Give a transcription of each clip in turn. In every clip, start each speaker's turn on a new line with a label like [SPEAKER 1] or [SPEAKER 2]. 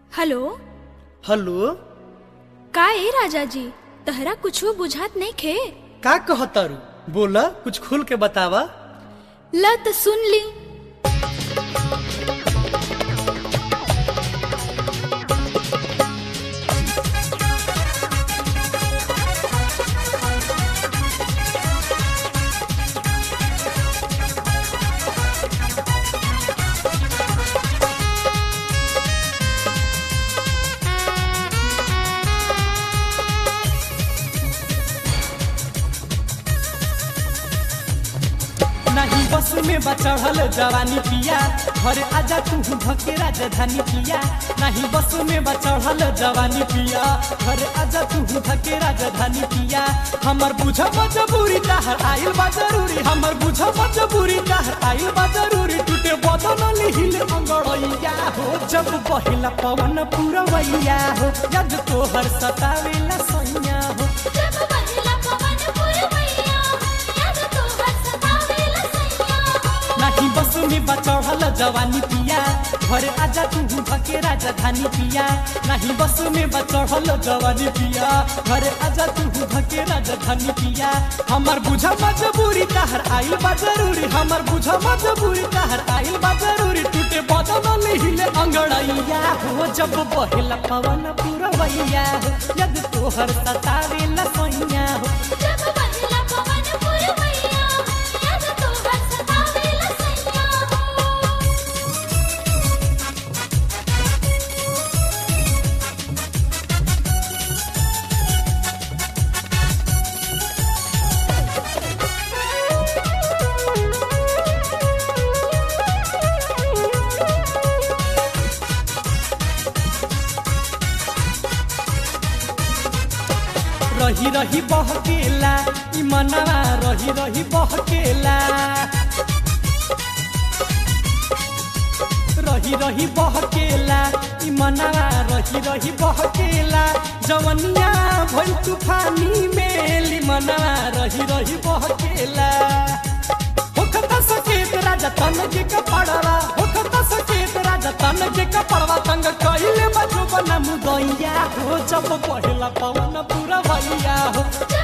[SPEAKER 1] hello
[SPEAKER 2] hello
[SPEAKER 1] का ए राजा जी तहरा कुछो बुझात नहीं खे
[SPEAKER 2] का कहतारू बोला कुछ खुल के बतावा
[SPEAKER 1] ल त सुन ली
[SPEAKER 2] नहीं बस में बचढ़ल जवानी पिया घर आजा तू भके राजधानी पिया नहीं बस में बचढ़ल जवानी पिया घर आजा तू भके राजधानी पिया हमर बुझ मजबूरी तहर आइल बा जरूरी हमर बुझ मजबूरी तहर आइल बा जरूरी टूटे बदन लिहिल अंगड़ैया हो जब पहिला पवन पुरवैया हो जब तोहर सतावेला सैया हो नहीं बस में बचढ़ल जवानी पिया घर आजा तू भके राजधानी पिया नहीं बस में बचढ़ल जवानी पिया घर आजा तू भके राजधानी पिया हमर बुझा मजबूरी तहर आइल बा जरूरी हमर बुझा मजबूरी तहर आइल बा जरूरी टूटे बदन लिहिले अंगड़ैया हो जब बहेला पवन पुरवैया हो यद तोहर सतावेला सैया हो रही रही बहकेला ई मनवा रही रही बहकेला रही रही बहकेला ई मनवा रही रही बहकेला जवनिया भइल तूफानी मेली मनवा रही रही बहकेला होखता सकेत राजा तन के कपड़वा होखता सकेत राजा तन के कपड़वा तंग कइले बजो बना मुदैया हो जब पहिला पवन पूरा भैया हो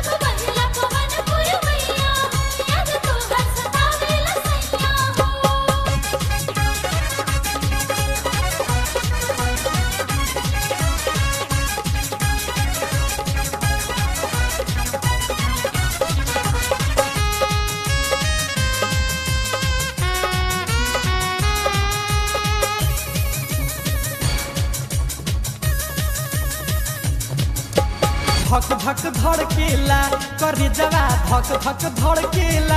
[SPEAKER 2] धक धक धड़केला करे जवा धक धक धड़केला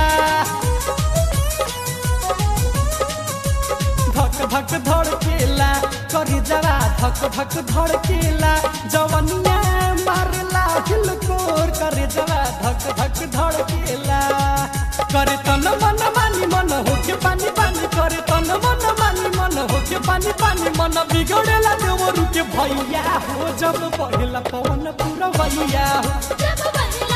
[SPEAKER 2] धक धक धड़केला करे जवा धक धक धड़केला जवनिया मारला हिलकोर करे जवा धक धक धड़केला करे तन मन मानी मन होके पानी पानी करे तन मन मानी मन होके पानी पानी मन बिगड़ेला देवरू के भैया हो जब पहिला पवन पूरा भैया हो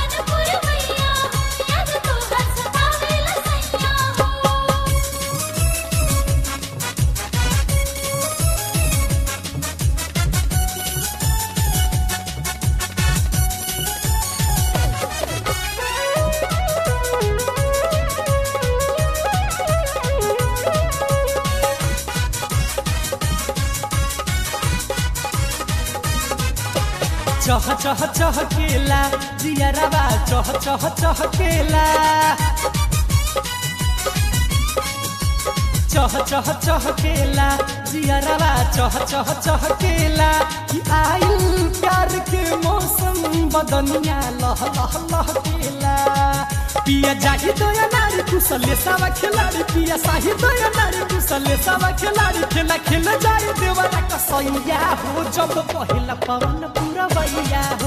[SPEAKER 2] चह चह चह केला जियरवा चह चह चह केला चह चह चह केला जियरवा चह चह चह केला कि आइल प्यार के मौसम बदनिया लह लह लह केला पिया जाही दया नारी कुशले सावा खिलाड़ी पिया साही दया नारी कुशले सावा खिलाड़ी खेला खेल जाए देवरा कसैया हो जब पहिला पवन पूरा भैया हो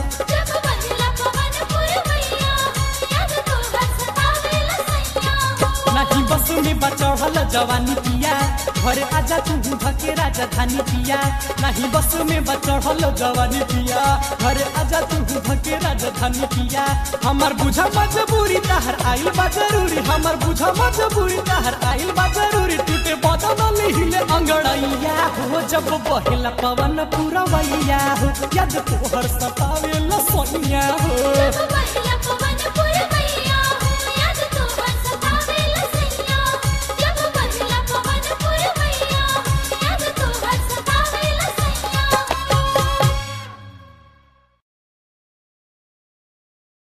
[SPEAKER 2] नहीं बस में बचढ़ल जवानी पिया घर आजा तू भके राजधानी पिया नहीं बस में बचढ़ल जवानी पिया घर आजा तू भके राजधानी पिया हमर बुझ मजबूरी तहर आइल बा जरूरी हमर बुझ मजबूरी तहर आइल बा जरूरी टूटे बदन लिहिले अंगड़ैया हो जब बहेला पवन पूरा वैया हो याद तोहर सतावे ला सोनिया हो